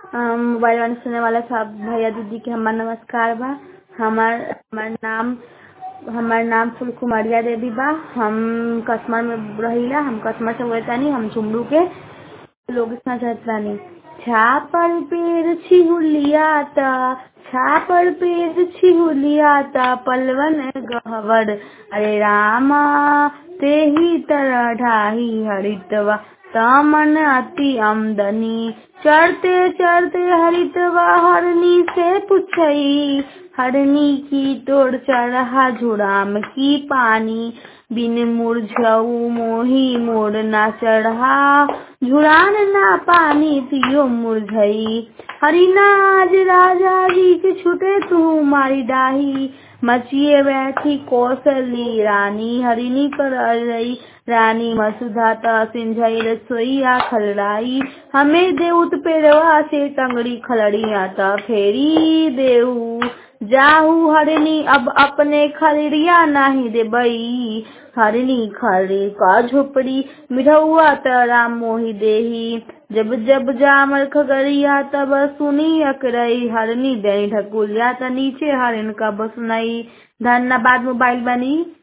mobile वाले सुने वाला सब भैया दीदी के हमार नमस्कार बा हमार हमार नाम हमार नाम फुलकुमरिया देवी बा हम कसमा में रहिला हम कसमा से बोलतानी हम झुमरू के लोग इतना चाहतानी छापर पेड़ छिहुलियाता छापर पेड़ छिहुलियाता पलवन गहवर अरे रामा तेही तरह ढाही हरितवा तामन अति आमदनी चढ़ते चढ़ते हरितवा हरनी से पुछई हरनी की तोड़ चढ़ा झुराम की पानी बिन मुरझऊ मोही मोड़ ना चढ़ा झुरान ना पानी पियो मुरझई हरिनाज राजा जी के छुटे तू मारी डाही मचिए बैठी कौशली रानी हरिनी पर रही रानी मसुधाता सिंझई रसोईया खलड़ाई हमें देउत पेड़वा से टंगड़ी खलड़ी आता फेरी देऊ जाहू हरनी अब अपने खलड़िया नाही देबई हरनी खड़ी का झोपड़ी मिढ़ौआ त राम मोही देही जब जब जामल खगड़िया तब सुनी अकरई हरनी दही ढकुलिया त नीचे हरन का बसनई धन्यवाद मोबाइल बनी